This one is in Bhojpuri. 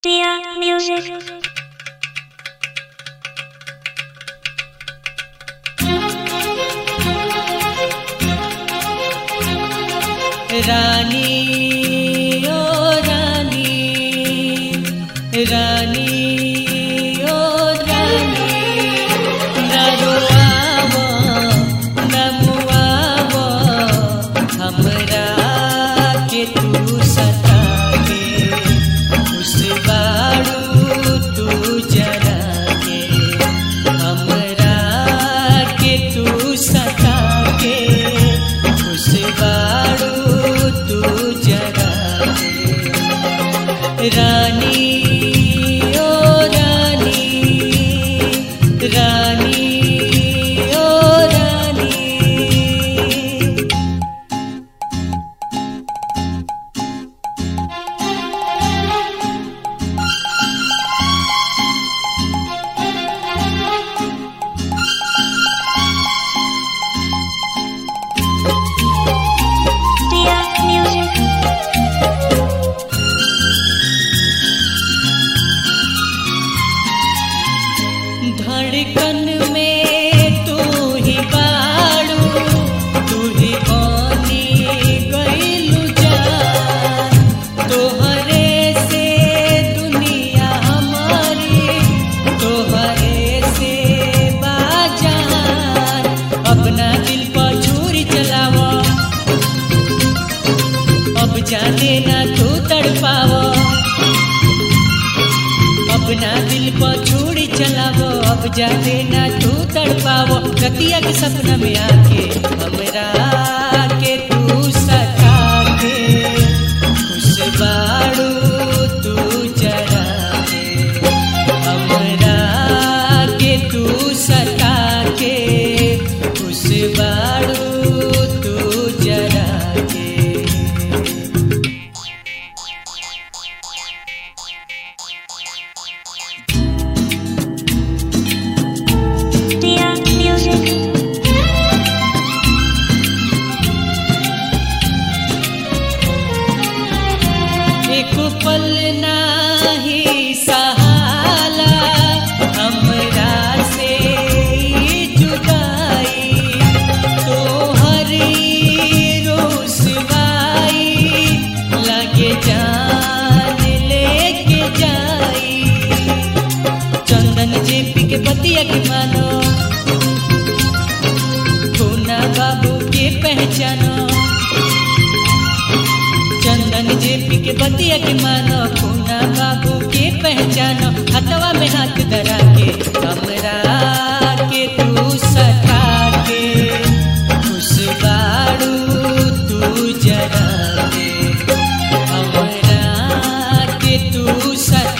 Dear music. रानी ओ रानी रानी ओ रानी न रोआवो न मुआवो हमरा के तू सताके खुश बाड़ू तू जरा के हमरा के तू सताके खुश बाड़ू तू जरा के रानी ओ रानी रानी ओ रानी Dear music. धड़कन में तू ही बाड़ू तू ही बनी गईलू जान तोहरे से दुनिया हमारी तोहरे से बाजान अपना दिल पर छुरी चलावो अब जाने ना तू तड़पावो अपना दिल पर छुरी चलावो अब जाने ना तू तड़पावो रतिया के सपना में आके हमरा के तू सता के खुश बाड़ू तू जरा के हमरा के तू सता के खुश बाड़ू तू जरा के Dear music. एक पल नाही सहाला हमरा से ई जुदाई तोहरी रोसवाई लगे जान लेके जाई चंदन जेपी के बतिया के मानो पूना बाबू के पहचानो चंदन जेपी के बतिया के मानो पूना बाबू के पहचानो हथवा में हाथ धरा के हमरा के तू सखा के खुश बाड़ू तू जरा के हमरा के तू सखा